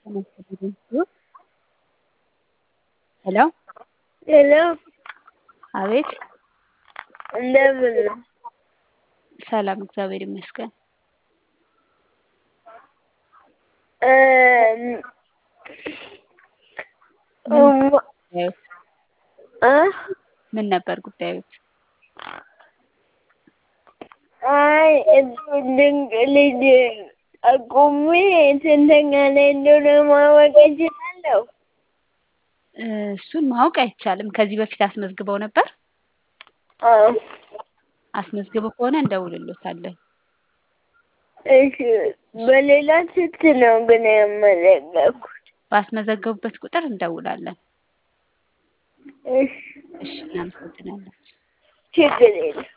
ሄሎ ሄሎ አቤት እንደምን ነው? ሰላም እግዚአብሔር ይመስገን። እም እማ ጉዳዮት እ ምን ነበር ጉዳዮት? አይ እጹብ ድንቅ ልጅ ጠቁሜ ስንተኛ ላይ እንደሆነ ማወቅ እችላለሁ? እሱን ማወቅ አይቻልም። ከዚህ በፊት አስመዝግበው ነበር? አዎ። አስመዝግበው ከሆነ እንደውልሎታለን። እሺ በሌላ ስልክ ነው ግን ያመዘገብኩት። ባስመዘገቡበት ቁጥር እንደውላለን። እሺ እሺ እናመሰግናለን። ችግር የለም።